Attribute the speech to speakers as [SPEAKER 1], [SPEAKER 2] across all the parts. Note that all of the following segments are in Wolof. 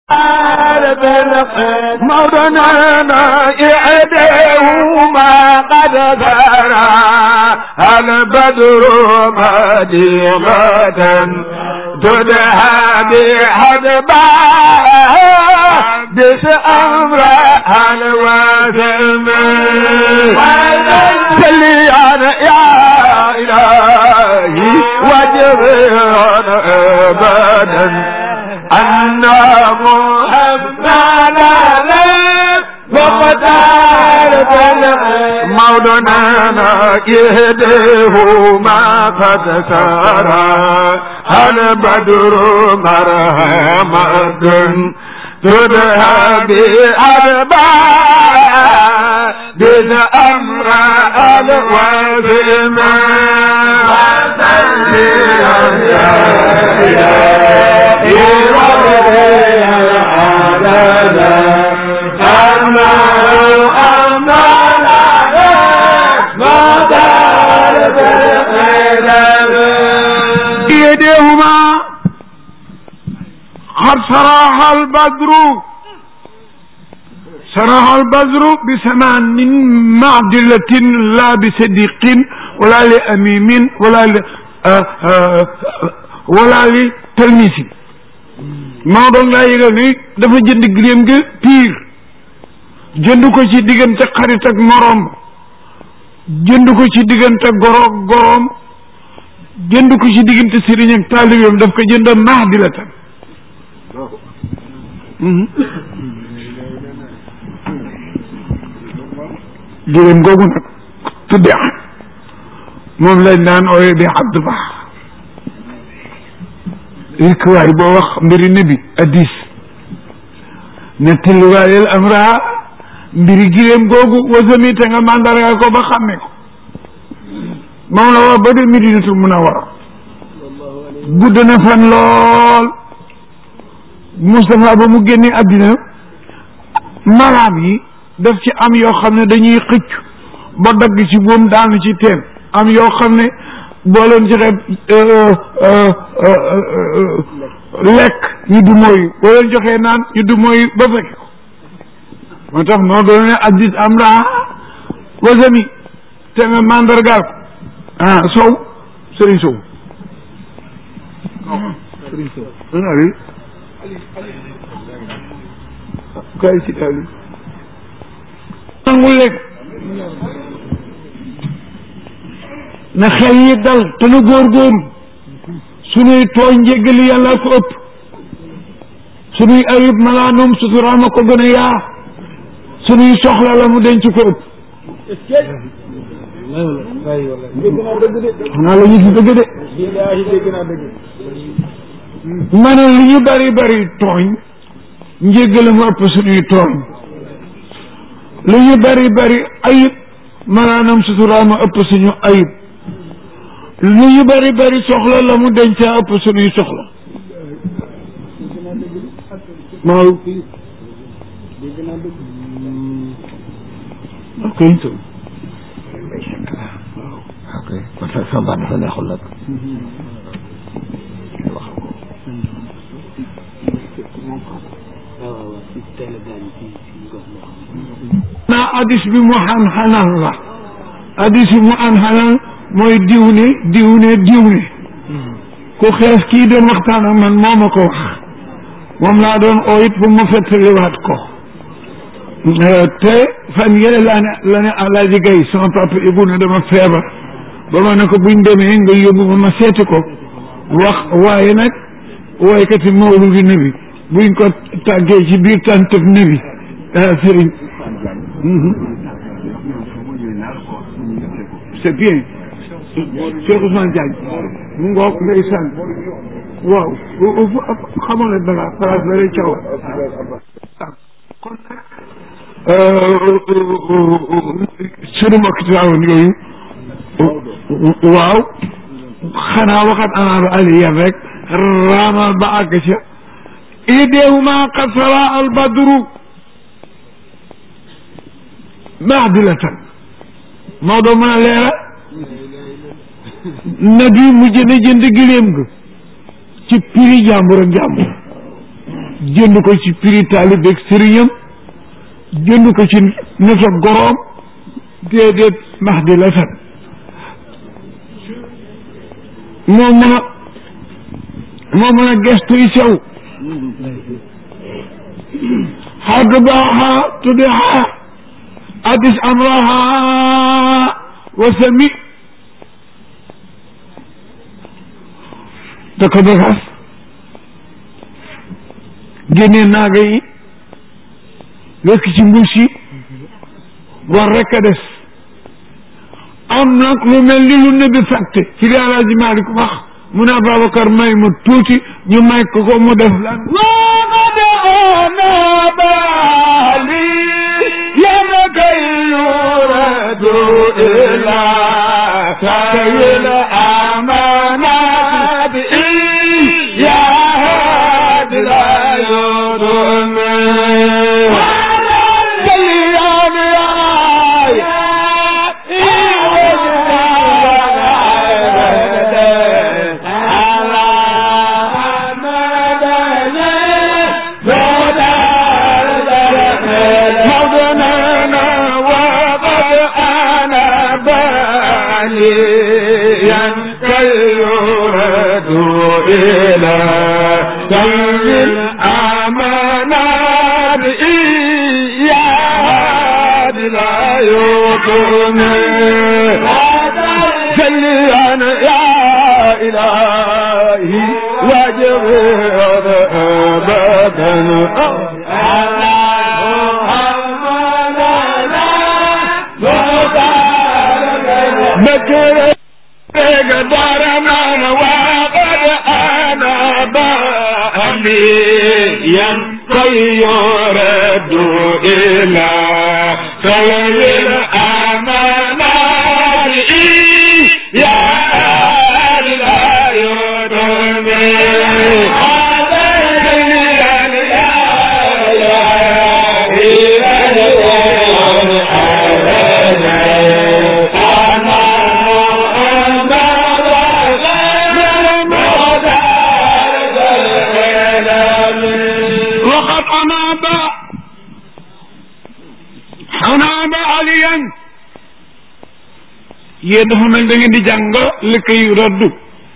[SPEAKER 1] مولانا إعدهما قد ذرى البدر مديغة تدهى بحدباء بس أمر الوثم سليان يا إلهي وجبران أبدا أن محمدا مقدار مولانا يهديه ما قد سارى هل بدر مرحمة تدهى بأرباع بن أمر الوزم يديهما قد صراح البدر صراح البدر بثمان معدلة لا بصديق ولا لأميم ولا ل آه آه ولا لتلميذ maa doon laa yëgal ni dafa jënd giléem gi piir jënd ko ci diggante xarit ak moroom jënd ko ci diggante goroog goroom jënd ko ci diggante sëriñ ak taalibeem daf ko jënd mahdi la tam giléem googu nag tudde moom lañ daan ooye bi abdu baax rek waay boo wax mbiri nabi addis nettali waayel am raa mbiri giléem googu wasami te nga mandarga ko ba xàmme ko moom la wax ba de Madinatul Munawwara gudd na fan lool Moustapha ba mu génne àddina maraam yi daf ci am yoo xam ne dañuy xëcc ba dagg ci buum daanu ci teen am yoo xam ne boo leen joxe lekk ñu du mooyu boo leen joxee naan ñu du mooyu ba fekk ko moo tax noo doon ne addis am raa wasami te nga mandargaal ko ah sow sëriñ sow sëriñ sow ana ali kay ci ali nangul lekk na xel yi dal te nu góorgóorlu sunuy tooñ njéggali yàlla ko ëpp sunuy ayib malaanum suturaama ko gën a yaa sunuy soxla la mu denc ko ëpp xanaa la ñu fi dëgg de ma ne li ñu bari bari tooñ njéggale mu ëpp sunuy tooñ li ñu bari bari ayib malaanam suturaama ëpp suñu ayib lu ñu bari bari soxla la mu dencaa ëpp suñuy soxla maaw ok
[SPEAKER 2] ok kon sa sama baat dafa neexul nag
[SPEAKER 1] naa addis bi mu xan xanaan la addis bi mu an xanaan mooy diw ne diw ne diw ne ku xees kii doon waxtaan ak man moo ma ko wax moom laa doon oo it bu ma fettaliwaat ko te fan yële laa ne la ne Alaaji Gay sama papa Ibu ne dama feebar ba ma ne ko buñ demee nga yóbbu ma ma seeti ko wax waaye nag wooykati mawludi nabi buñ ko tàggee ci biir tàntëb nabi sëriñ c'est bien Cheikh Ousmane Diagne mu ngoog ndeysaan waaw xamoon ne dara place ba lay caw kon sunu mbokk Tiwaawan yooyu waaw xanaa waxat anaaba aliyan rek raamal ba àgg ca ideehuma qad sara al badru maadilatan Maodo mën a leera nabi mu jënd jënd giléem ga ci prix jàmbur ak jàmbur jënd ko ci prix taalibe ak sëriñam jënd ko ci nasa goroom déedéet max di la fen moo mën a moo mën a gestu yi sew xadd baaxa tudde xaa addis amraha wa sami da ko bagaas génnee naaga yi wekk ci mbuus yi war rekk a des am nag lu mel ni lu ne bi fàtte ci li Alaaji Maalik wax mu ne Babacar may mu tuuti ñu may ko ko mu def lan
[SPEAKER 3] وقد أنا بالي يبكي يرد إلى سيل الأمانات يا هاد لا يرمي إلى سيد الأمانات إياد لا يطمي سليا يا إلهي وجبر أبدا بكر قدرنا وقد أنا بأمي يرد إلى سيد الأمانات يا لا يرمي
[SPEAKER 1] وقد أناب أناب عليا yéen dafa mel da ngeen di jàng li koy raddu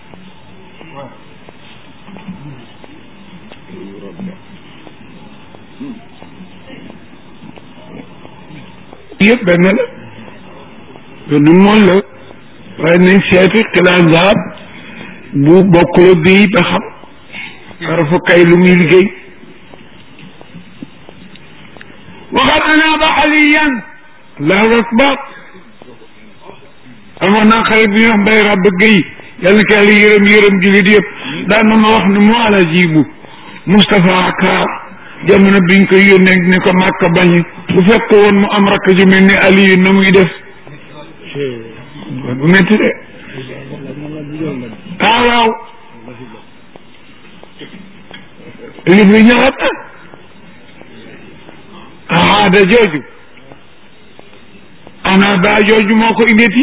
[SPEAKER 1] yëpp benn la benn mool la waaye nañ seeti xilaansaat bu bokkula bii ba xam xarafu kay lu muy liggéey waxat anaaba aliyan allahu akbar amoon naa xarit bi ñuy wax mbay ràbb gëy yàlla na ko yàlla yërëm yërëm jullit yëpp daan na ma wax ne mu ala jibu Moustapha Ka jamono biñ koy yónnee ni ko màkka bañ bu fekk woon mu am rakk ju mel ni Aliyu na muy def bu métti de ah waaw li fi ñëwaat na aada jooju ana ba jooju moo ko indeti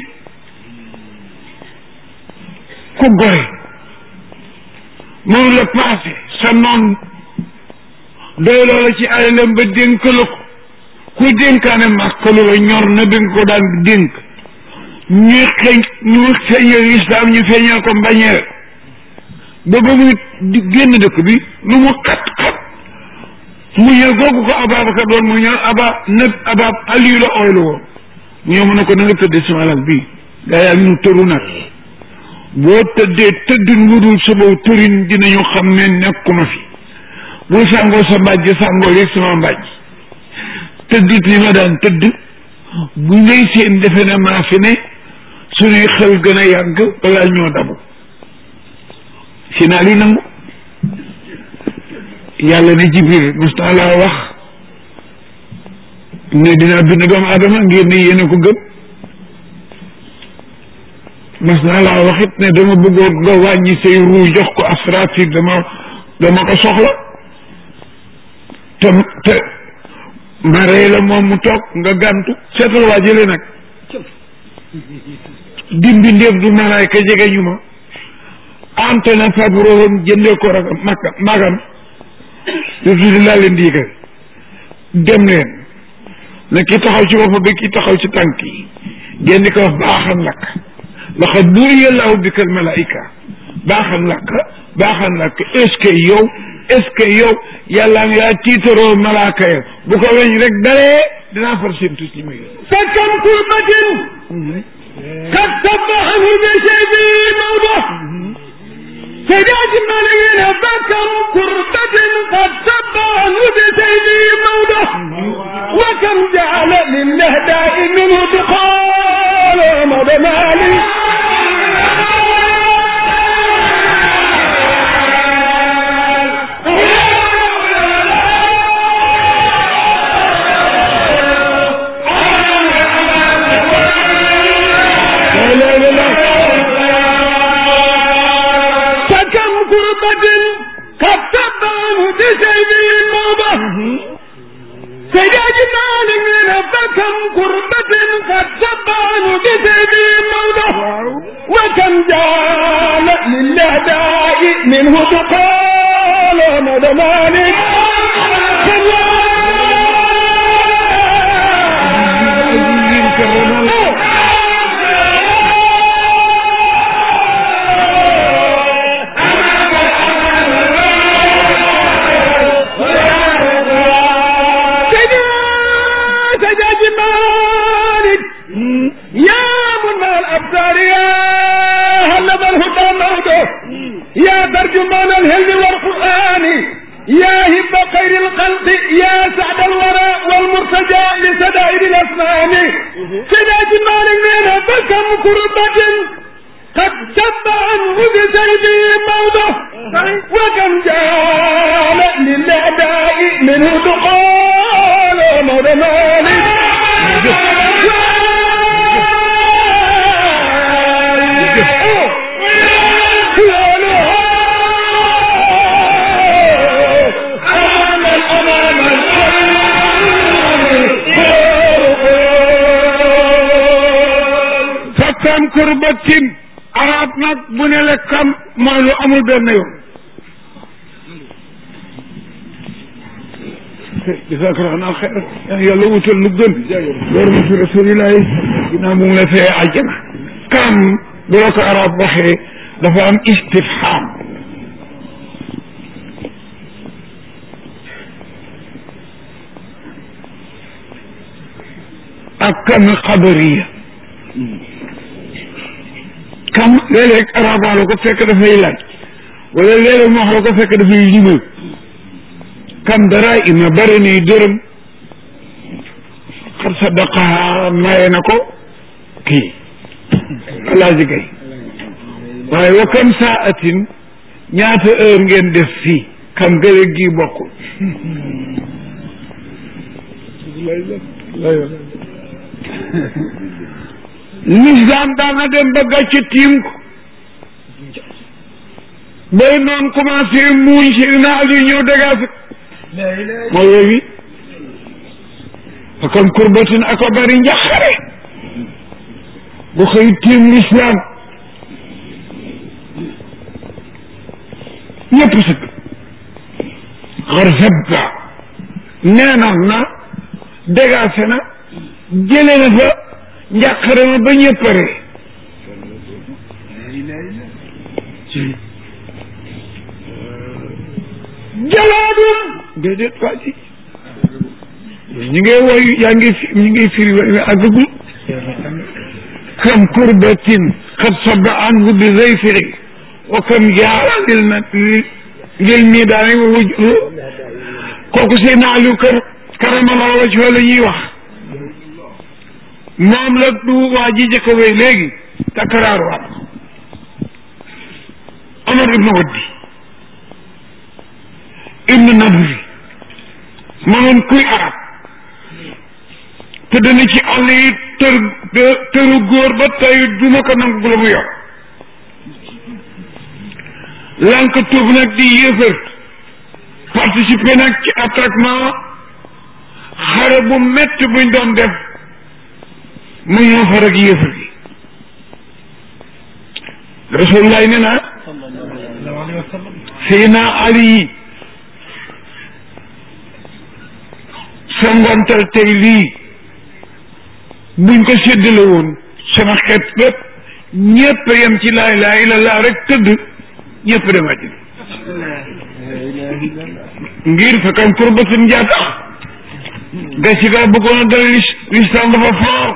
[SPEAKER 1] ku gore moom la passé sa noon doy loola ci alalam ba dénk la ko ku dénkaane màkkalu la ñor na bi nga ko daan dénk ñu xëy ñu feeñal islam ñu feeñal ko mbañeel ba ba muy génn dëkk bi lu mu xat xat mu ñëw googu ko Ababacar doon mu ñëw aba nëb abab Aliyu la ooylu woon mu ñëw mu ne ko na nga tëddee sama lal bii gaa yaa ngi nu tëru nag boo tëddee tëddin lu dul sama tërin dinañu xam ne nekkuma fi bu sàngoo sa mbàjj sàngoo léegi sama mbàjj tëddit li ma daan tëdd bu ngay seen defe ne maa fi ne suñuy xel gën a yàgg balaa ñoo dabu si naa li nangu yàlla ne jibril mos naa laa wax ne dinaa bind doomu aadama ngir ne yéen a ko gëm mas naa laa wax it ne dama bëggoon nga wàññi say ruu jox ko asrafil dama dama ko soxla te te ma rey la moom mu toog nga gàntu seetal waa jële nag dimbi ndéef du malaayka jege ñu ma ante na fabrohom jëndee ko rek makka magam lu tuuti laa leen di yëgal dem leen na ki taxaw ci bopp bi ki taxaw ci tànk yi ngeen di ko wax baaxan lakk laqad nuuriya llaahu bika al malaika baaxan lakk baaxan lakk est ce que yow est ce que yow yàlla nga yaa tiitaroo malaaka ya bu ko weñ rek dalee dinaa far seen tus li muy
[SPEAKER 3] فكم كربة قد سبحه بشيء موضع سجاد مليين فكم كربة قد سبحه بشيء موضع وكم جعل للهداء منه دخال مدى مالي فكم كربة قد تبان بشيء موضة سجاج مالك فكم كربة قد تبان بشيء موضة وكم جال للأداء منه تقال مدى مالك سجاج مالك يا منى الابصار يا هلب الهدى موته يا ترجمان الهند والقران يا هب خير الخلق يا سعد الورى والمرتجى لسدائر الاسنان سجاج مالك من فكم كربة قد شب عنه بسيفه موضه وكم جال للاعداء منه دخال مولى مالك
[SPEAKER 1] fakkam kurbatin arab nag bu ne la kam mooy lu amul benn yoon jasaaka raxnaa xeer yaa yàlla wutal lu gën loolu ma fi rasulillahi ginnaaw mu ngi la fee àjjana kam bu la ko arab waxee dafa am istifham ak kam xabariya kam léeg-léeg arab wax la ko fekk dafay laaj wala léeg-léeg mu wax la ko fekk dafay limal kam dara ima bari ni dërëm xar sadaqaha maye na ko kii alaaji gay waaye wa kam saatin ñaata heure ngeen def fii kam gële gi bokkul l'islam daana dem ba gàcce tiim ko bay noon commencé muuñ si na ali ñëw dégage mooy yooyu fa kam kurbatin ako bari njaxare bu xëy tiim l'islam ñëpp sëgg xar sabba neenal na dégagé na jële na fa njàqare ma ba ñëppare jalaadum déedéet waa ji ñu ngi woy yaa ngi fi ñu ngi firi way wi àggagul kam kurbatin xad saba anhu bi zayfiri wa kam jaara lil na lil miidaani wa wuj kooku seen Aliou kër karamallahu wajhahu la ñuy wax moom la du waa ji jëkk wéy léegi takkaraar waat Omar ibnu Waddi ibnu Nadri mënoon kuy arab te dana ci àll yi tër tëru góor ba tey duma ko nangu bu la mu yor lank tuub nag di yéefër participer nag ci attroupement xare bu métti buñ doon def mu ñëw fa rek yéefar gi rasulullah nee na Seydina Ali sa ngontal tey lii buñ ko séddale woon sama xeet bépp ñépp yem ci laa ilaaha illallah rek tëdd ñépp dem àjjana ngir fekkam kurbatin njaata ga ci gaa bëggoon a dal lislam dafa foor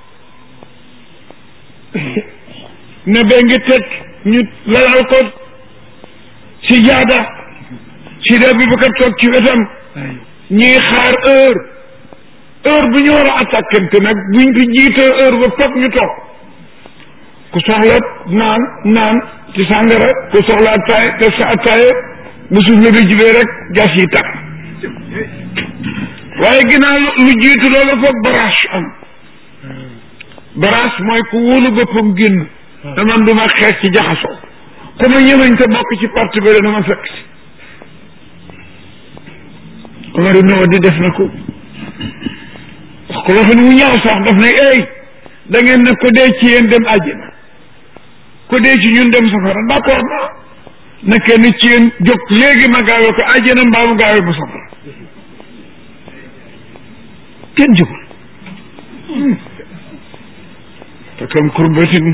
[SPEAKER 1] ne bee ngi teg ñu lalal ko si jaada si da bi bakar toog ci wetam ñuy xaar heure heure bu ñu war a attaquante nag buñ ko jiitee heure ba foog ñu toog ku soxla naan naan ci sàngara ku soxla attaay te sa attaaye bu suuf la bi jibee rek gas yi tàkk waaye ginnaaw lu jiitu loolu foog barage am barage mooy ku wóolu boppam génn da man du ma xeex ci jaxasoo ku ma ñëmañ te bokk ci parti bi dama fekk si Omar ibn Wadi def na ko wax ko waxin mu ñaaw sax daf ne ey da ngeen ne ko dee ci yéen dem àjjana ko dee ci ñun dem safara d'accord naa na kenn ci yéen jóg léegi ma gaawee ko àjjana mbaa mu gaawee ma safara kenn jógul te kam kurbatin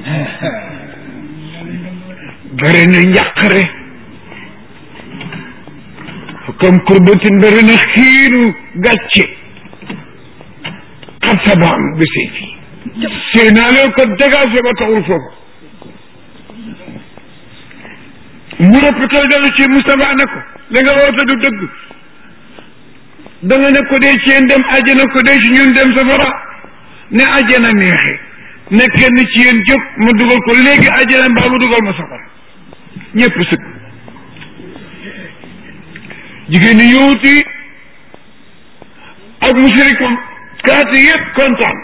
[SPEAKER 1] bari na njàqare fa kam kurbatin bari na xiinu gàcce xat sabaam bi sëy fii sëy naa leen ko dégagé ba taxul foofu mu rëppatal dellu ci Moustapha ne ko da nga woote du dëgg da nga ne ko dee ci yéen dem àjjana ko dee ci ñun dem safara ne àjjana neexe ne kenn ci yéen jóg ma dugal ko léegi àjjana mbaa ma dugal ma safara ñëpp sëg jigéen ñi yowuti ak musirikam kaati yëpp kontaan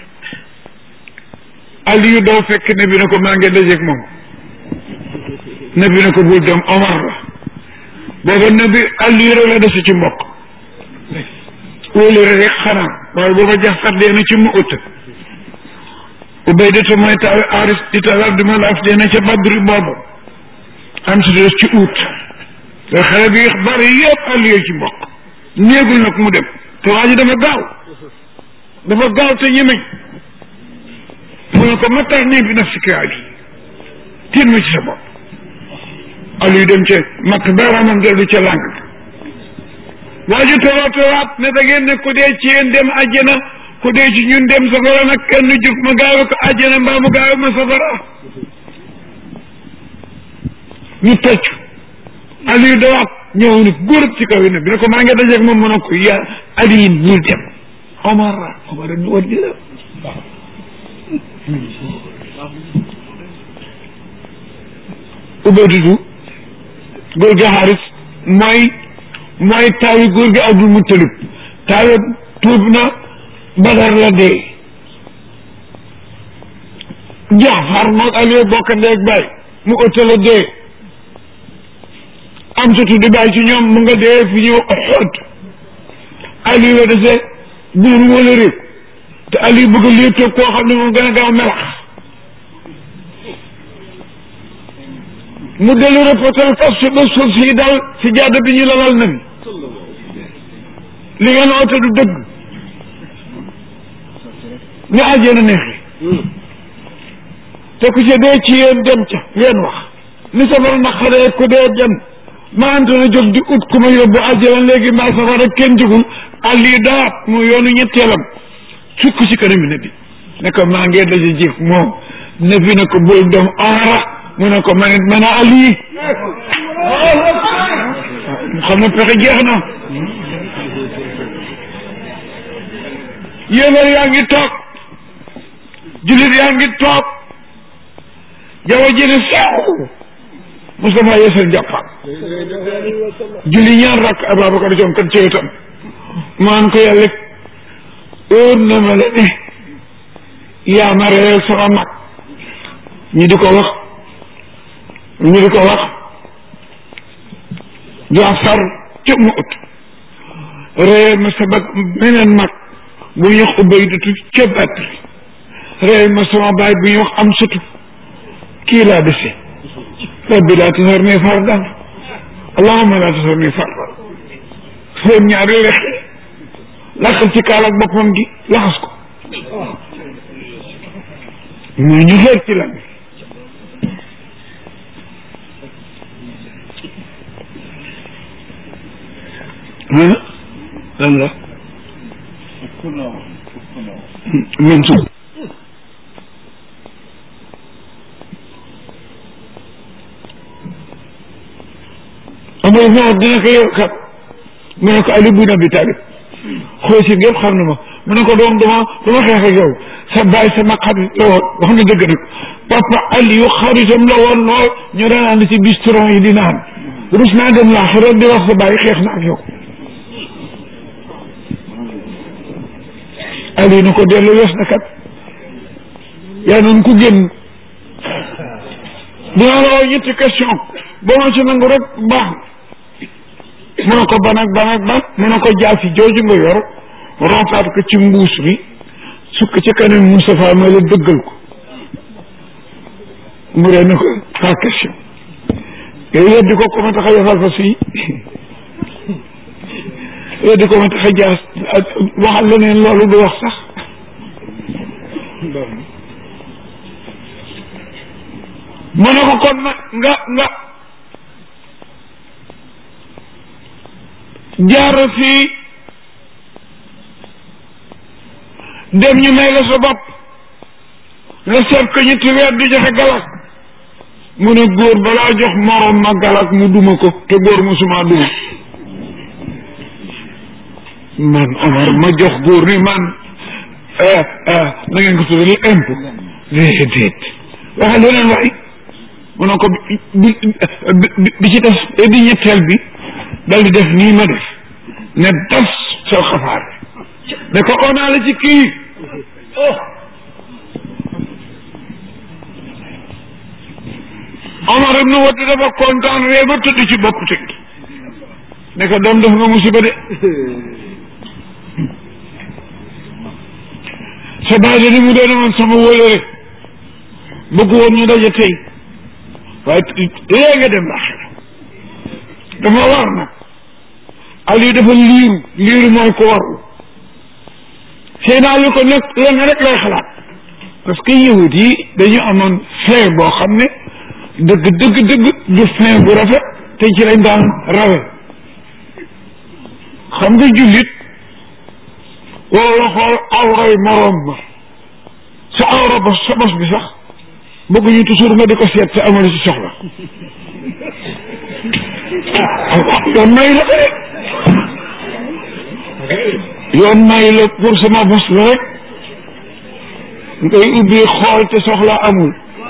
[SPEAKER 1] Aliyu daw fekk ne bi ne ko maa ngi dajeeg moom ne bi ne ko bul dem Omar la booba ne bi Aliyu rek la dese ci mbokk wóolu rek xanaa waaye booba jaxsat dee na ci mu ut ubaydata mooy taw aris di taw abduma laaf dee na ca badri boobu am si des ci ut te xale bi bari yëpp Aliyu ci mbokk néegul nag mu dem te waa ji dafa gaaw dafa gaaw te ñemeñ mu ne ko ma tax nii bi naf si kaa bi tiit ma ci sa bopp Aliou dem ca matt baaraamam dellu ca làng waa ji toogaat toogaat ne da ngeen ne ku dee ci yéen dem àjjana ku dee ci ñun dem safara nag kenn jóg ma gaawe ko àjjana mbaa mu gaawe ma safara ñu tocc Aliou dawaat ñëw ni góor ci kaw yi ne bi ne ko maa ngi dajeeg moom mu ne ko ya Aliou bul dem Omar Omar ñu war di la ubaydudu góor gi xaaris mooy mooy taawi góor gi abdul muttalib taawi tuub na badar la dee jaxfar moog aliou bokk ndeeg baay mu ëtta la dee am sutu di bàyyi ci ñoom mu nga dee fi ñëw xóot aliou la dese buur wala réew te aliou bëgg lii toog koo xam ne moom gën a gaaw melax mu dellu reportal fas si ba suuf si dal si jàdd bi ñu lalal na li ngeen oote du dëgg ni àjjana neexi te ku ca dee ci yéen dem ca ngeen wax ni safara naqaree ku dee dem ma antona jóg di ut ku ma yóbbu àjjana léegi maa safara kenn jógul àlli daat mu yoonu ñetteelam sukk si kanam ne bi ne ko maa ngee daje jëf moom ne bi ne ko bul dem aara mu ne ko man it man a ali mu xam ne pexe jeex na yéefar yaa ngi toog jullit yaa ngi toog jaww ji ne sew Moustapha yeesal njàppam julli ñaar rakk Ababacar Jom kan ci wetam maan ko yàlla óor na ma la ne yaa ma reyal sama mag ñi di ko wax ñu di ko wax Jaafar ca mu ut reyal ma sa mag meneen mag bu ñuy wax Ubaydatu ca Badr reyal ma sama baay bu ñuy wax am sutu kii laa dese rabbi laa tasarni fardan allahumma laa tasarni fardan foofu ñaari lex lakkal ci kaal ak boppam gi laxas ko mais ñu xeer ci lan lan la men su amul moo dina ko yow kat mu ne ko Ali bin Abi Talib xool si yëpp xam na ma mu ne ko doom dama dama xeex ak yow sa baay sama xarit la woon wax nga dëgg nag papa Aliou xaritam la woon lool ñu daan ànd ci bistron yi di naan rus naa dem laaxira di wax sa baay xeex na ak yow Aliou na ko dellu wees na kat yaa noonu ku génn dinaa la wax ñetti question boo ma ci nangu rek baax mu ne ko ban ak ban ak ban mu ne ko jaasi jooju nga yor rompaat ko ci mbuus bi sukk ci kanam Moustapha ma la dëggal ko mu ree na ko pas question yow yeddi ko ko ma tax a yafal fa fii yeddi ko ma tax a jaas waxal leneen loolu du wax sax mu ne ko kon nag nga nga jaar fii dem ñu may la sa bopp nga seet ko ñetti weer di joxe galak mu ne góor balaa jox morom ma galak mu duma ko te góor musuma duma man Omar ma jox góor ni man na ngeen ko tuddee impôt déedéet waxe leneen waay mu ne ko bi bi ci def di ñetteel bi dal di def nii ma def ne das soo xafaar ne ko onaa la ci kii Omar ibnu Wade dafa kontaan ree ba tëdd ci bopp teg ne ko doom def nga musiba de sa baay de ni mu doon woon sama wóolare bëgg woon ñu daje tey waaye léegi nga dem laaxira dafa war nag Aliou dafa liiru liiru mooy ko waru sëy naa lu ko nag lenn rek lay xalaat parce que yahut yi dañu amoon fin boo xam ne dëgg dëgg dëgg du fin bu rafet te ci lañ daan rawe xam nga jullit wala xool awray moroom ma sa awra ba sa bos bi sax bëgguñu toujours nga di ko seet te amul ci soxla yoon may la ko rek yoon may la pour sama bos la rek ngay ubbi xool te soxla amul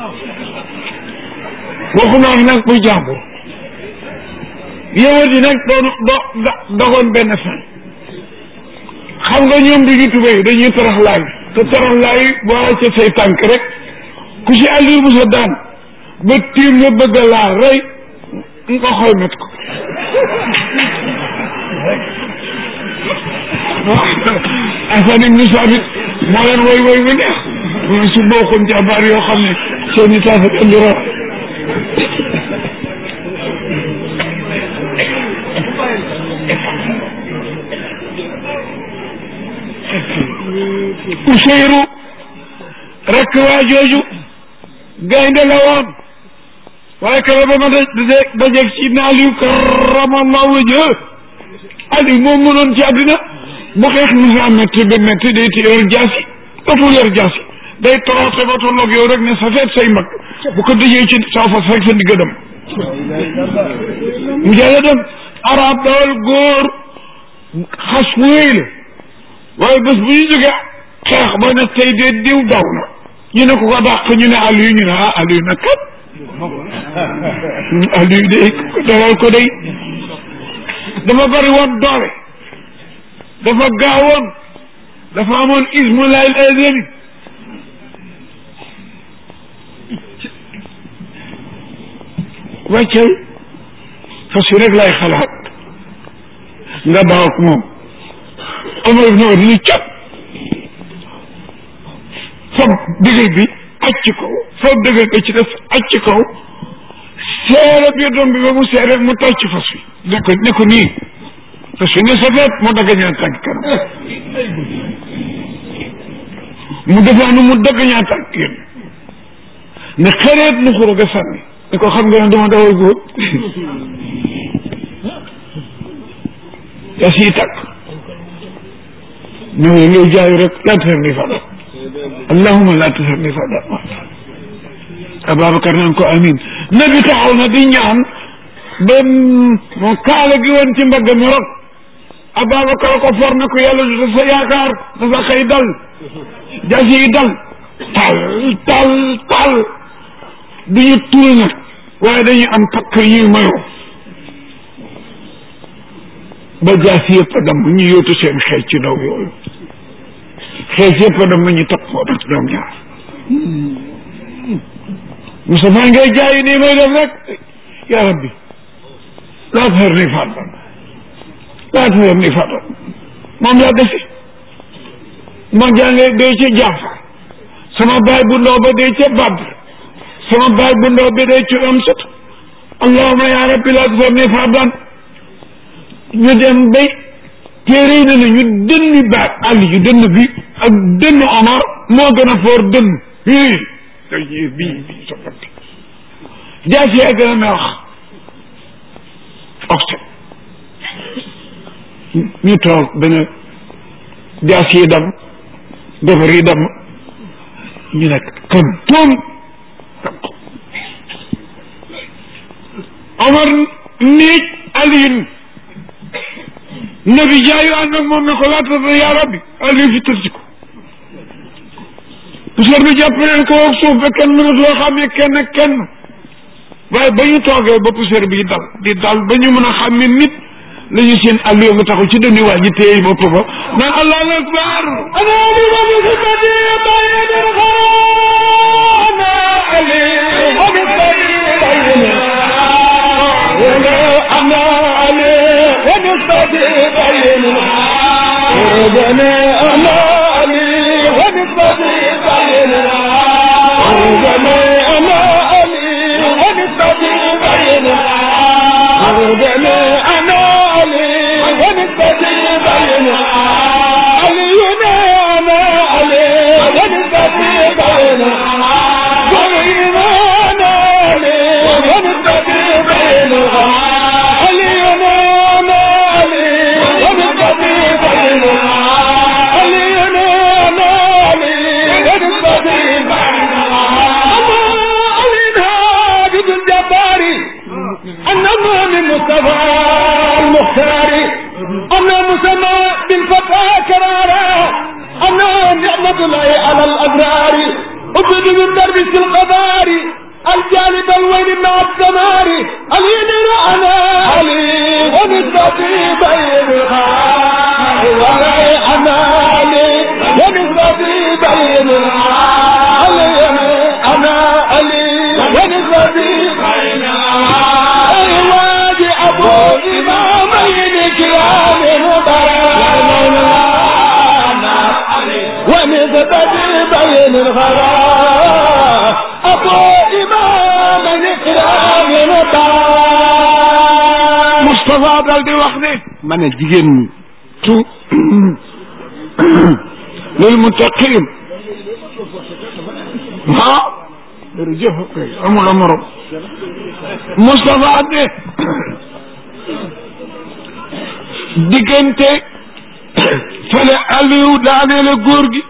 [SPEAKER 1] waxu noonu nag muy jàmbur yow di nag doon do dogoon benn fan xam nga ñoom duñu tubéy dañuy torox laay te torox laay boo ca say tànk rek ku ci Aliou Moussa daan ba tiim nga bëgg a laal rey nga xool met ko Asan ibnu Saabit moo leen woy woy bu neex mu su bokkoon jàmbaar yoo xam ne seeni taafat andi ra Useyru rekk waa jooju gaynde la woon waaye kara ba ma da dajeeg ci na Aliou karamallahu wajha Aliou moom mënoon ci àddina bu xeex musa métti ba métti day ti yor jaasi dootul yor jaasi day toroote ba tolloog yow rek ne sa feet say mag bu ko dëjee ci saw fas rek sa digga dem mu jàlla dem arab dawal góor xas wéy la waaye bés bu ñu jógee xeex ba ne tey de diw daw na ñu ne ko ko dàq ñu ne Aliou ñu ne ah Aliou nag kat Aliou de dalal ko day dafa bari woon doole dafa gaawoon dafa amoon ismu layl azali wàccal fas yi rek lay xalaat nga baaw ak moom Omar ibn Wade ni cap foog dëgër bi aj ci kaw foog dëgër bi ci def aj ci kaw seere biir doom bi ba mu seere mu tàcc fas wi ne ko ne ko nii fas wi ne sa feet mu dagga ñaan tànk kanam mu defaanu mu dëgg ñaata ak yéen ne xëreet mu xuro ga sànni ne ko xam nga ne dama dawal góor yaa siy tàkk ñoo ngi ngay jaayu rek laa tasar ni fada allahuma laa tasar ni fada Ababacar naan ko amin nabi taxaw na di ñaan ba moo kaala gi woon ci mbagg mi rok Ababacar ko for na ko yàlla du sa yaakaar dafa xëy dal jaasi yi dal tal tal tal du ñu tul nag waaye dañuy am takk yi mayoo ba jaasi yëpp a damm ñu yóotu seen xeej ci daw yooyu xeej yëpp a damm ñu takk moo tax ñoom ñaar Moustapha ngay jaayi nii may def rek ya rabbi laa tazar ni fardan laa tazar ni fardan moom laa desi ma jàngee dee ca Jaafar sama baay bu ndaw ba dee ca Badr sama baay bu ndaw ba dee ca Amsat allahuma ya rabbi laa tazar ni fardan ñu dem bay téere yi ne na ñu dënni baat àll yu dënn bi ak dënn Omar moo gën a foor dënn bii bii bii soppante jaasi yaa gën a neex oxte ñu toog benn jaasi yi dam defar yi dam ñu nekk kan tuum Omar niij Aliyin nabi jaayu ànd ak moom ne ko laata yaa rabbi Aliyu fi tëdd ko puisque bi jàpp leen ko ak suuf ba kenn mënut loo xam ne kenn kenn waaye ba ñu toogee ba poussière bi dal di dal ba ñu mën a xam ne nit la ñu seen allo nga taxaw ci dënnu waa ji téye bopp ba naan allahu akbar Moustapha dal di wax ne
[SPEAKER 2] ma ne jigéen ñi
[SPEAKER 1] tu lil muttaqin ah jërëjëf kay amul amorom Moustapha ne diggante fële Aliou daaneele góor gi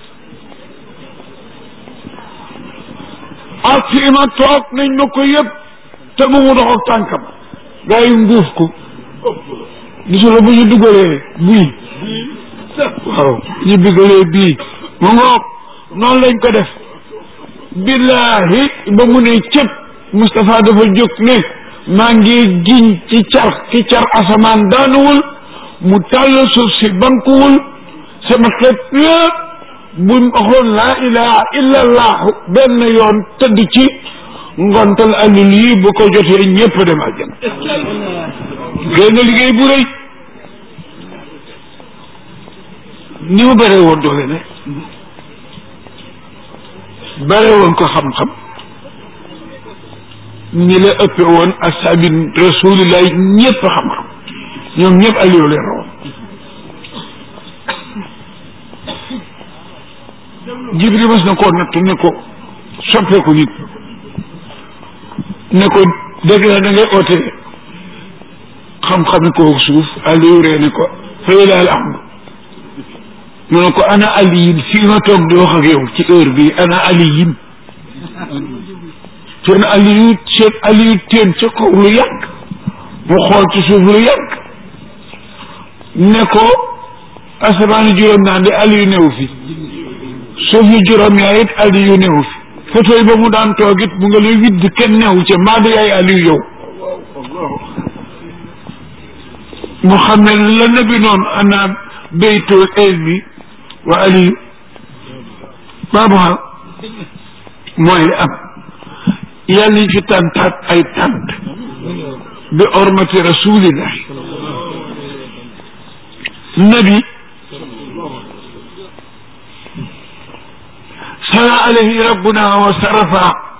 [SPEAKER 1] ak fi ma toog nañ ma ko yëpp te bu mu dox ak tànkam gaa yi nguuf ko gisula bu ñu dugalee bii waaw ñu dugalee bii mu ngoog noonu lañ ko def billahi ba mu ne cëpp Moustapha dafa jóg ne maa ngi giñ ci car ci car asamaan daanuwul mu tàll suuf si bankuwul sama xeet yëpp buñ waxoon laa ilaha illa allahu benn yoon tëdd ci ngontal alul yi bu ko jotee ñëpp dem àjjana génn liggéey bu rëy ni mu bëree woon doole ne bëree woon ko xam-xam ñi la ëppe woon asaabi rasulillahi ñëpp xam-xam ñoom ñëpp Aliou leen rawoon jibril mas na koo natt ne ko soppeeku nit ne ko dégg na da ngay oote xam-xami koo suuf Aliou ree ne ko fay laal am mu ne ko ana aliyin fii ma toog di wax ak yow ci heure bi ana aliyin seen aliyu seen aliyu teen ca kaw lu yàgg mu xool ci suuf lu yàgg ne ko asamaani juróom naa de aliyu newu fi suuf yi juróom yaa it aliyu newu fi fauteuil ba mu daan toog it mu nga lay widd kenn newu ca maa di ay aliyu yow mu xam ne la nabi noonu ana baytul ilmi wa aliyu baabuha mooy li am yàlla ñu fi tàntaat ay tànt bi ormati rasulillahi nabi sala alayhi rabbuna wa sarafa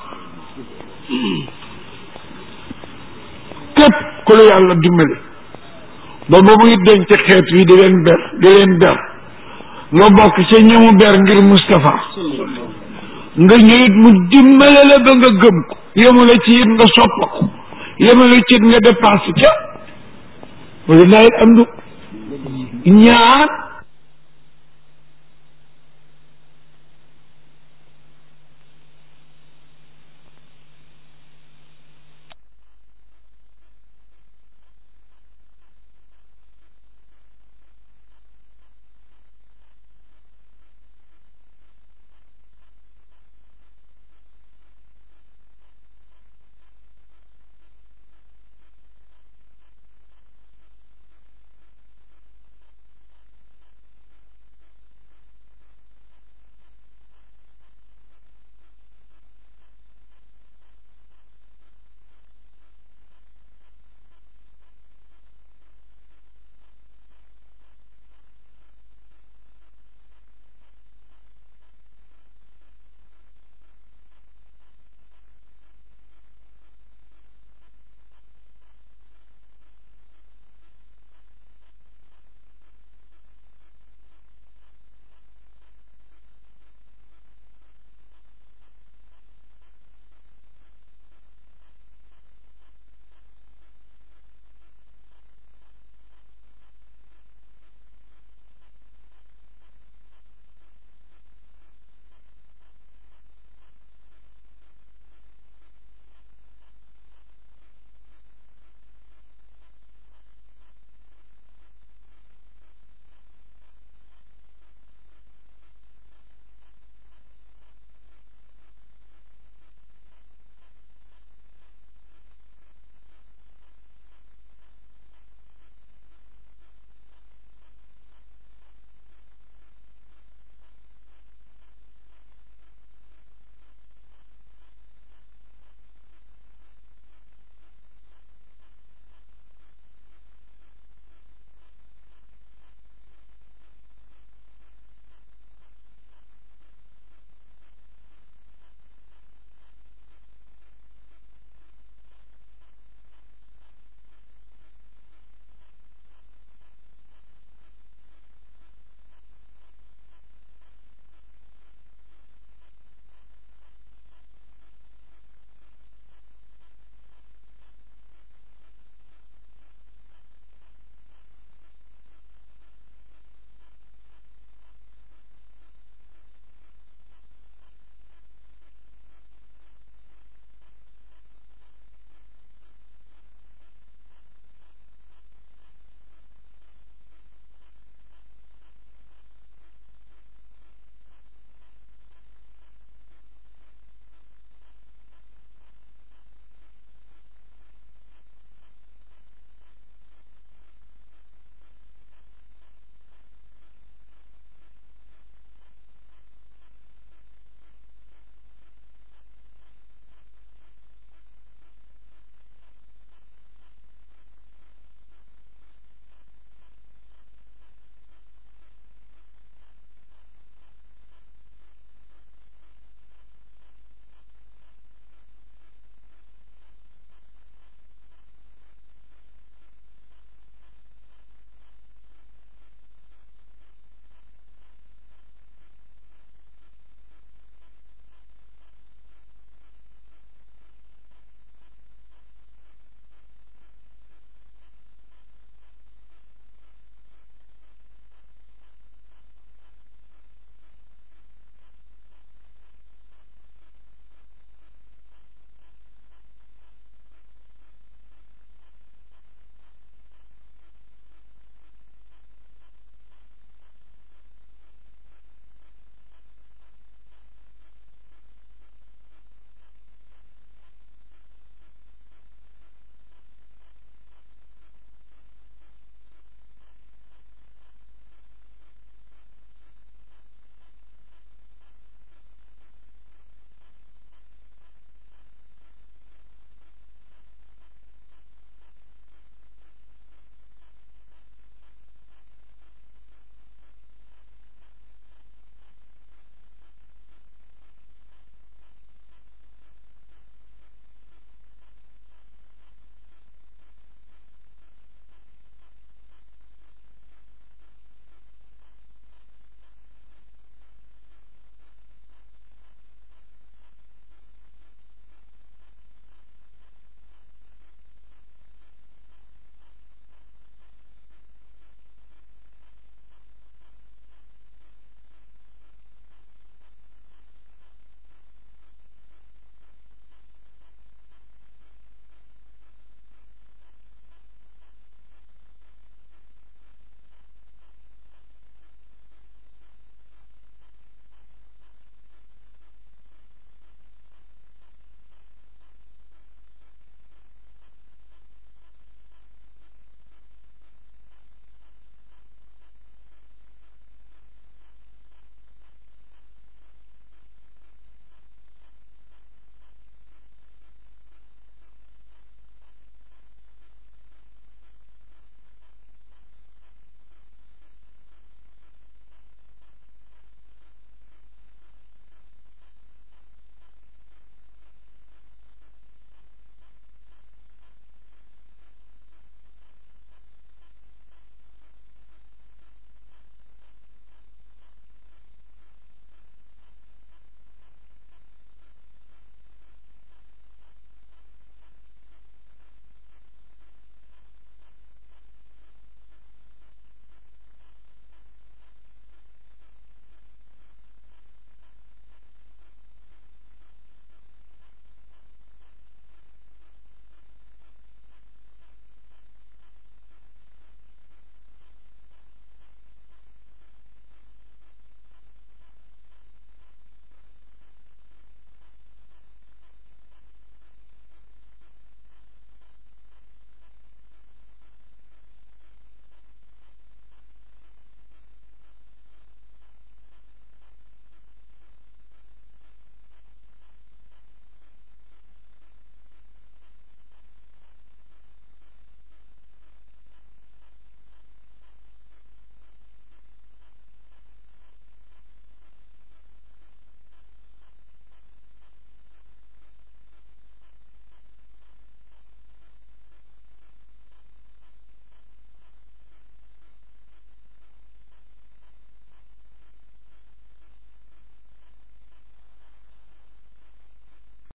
[SPEAKER 1] képp ku la yàlla dimbali ba ba muy denc xeet wi di leen ber di leen ber nga bokk ca ñamu ber ngir Moustapha nga ñëwit mu dimbale la ba nga gëm ko yemale ci it nga soppa ko yemale ci it nga dépassé ca walilahi am du ñaar